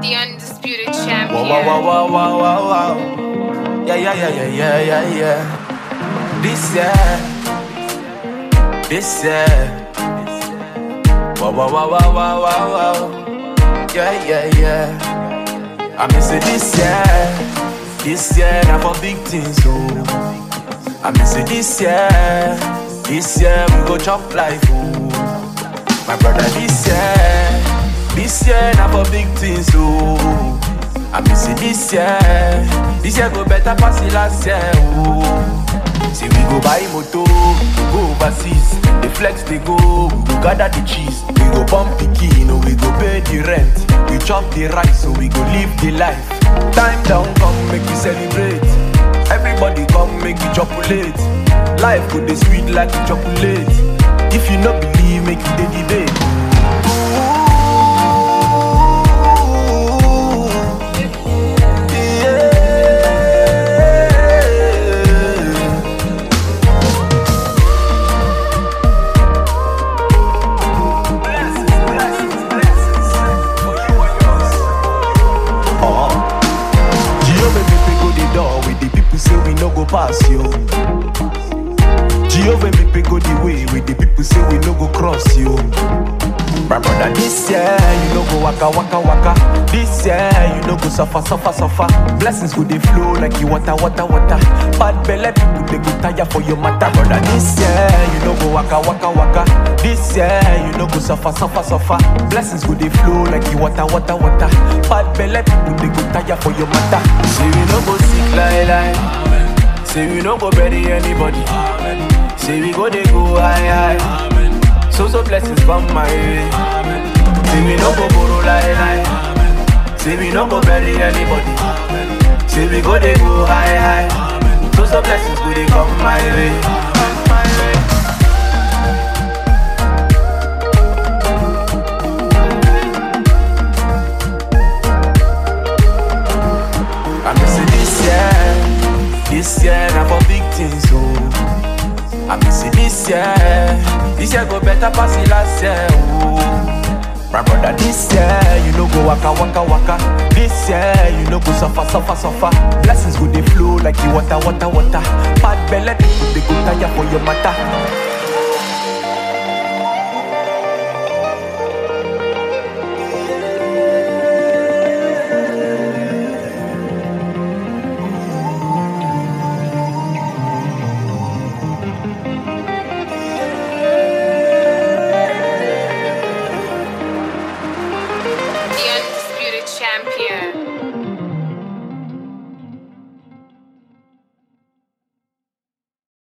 The undisputed Wow, champion. wow, wow, wow, wow, wow, wow. Yeah, yeah, yeah, yeah, yeah, yeah, yeah. This year, this year. Wow, wow, wow, wow, wow, wow, wow. Yeah, yeah, yeah. I miss it this year, this year, now for big things, oh. I miss it this year, this year, we go chop life, oh. My brother, this year, this year, now for big things, oh. I miss it this year, this year go better pass the last year, oh. See, we go buy moto, we go overseas, the flex they go, we go gather the cheese, we go bump the key, no, we go pay the rent, we chop the rice, so we go live the life. Time down, come make we celebrate. Everybody come make you chocolate. Life go dey sweet like chocolate. If you no believe, make you dey debate. Yeah. Jehovah make we go the door with the people say we no go pass yo. Jehovah make we go the way with the people say we no go cross yo. My brother, this year you no go waka waka waka. This year you no go suffer suffer suffer. Blessings go dey flow like you water water water. Bad belle people they go tire for your matter, brother. This year you no go waka waka waka. This year you no go suffer suffer suffer. Blessings go dey flow like you water water water. Bad belle people they go tire for your matter. Say we no go sick like lie. Say we no go bury anybody. Say we go dey go high high. So so blessings come my way. Say we no go borrow lie lie. Say we no go bury anybody. Say we go dey go high high. So so blessings go dey come my way. My way. I miss it this year, this year now for big things, oh. I miss it this year, this year go better pass the last year, oh. My brother, this year you no go waka waka waka. This year you no go suffer suffer suffer. Blessings go dey flow like you water water water. Bad belle people they go tire for your matter. The undisputed champion.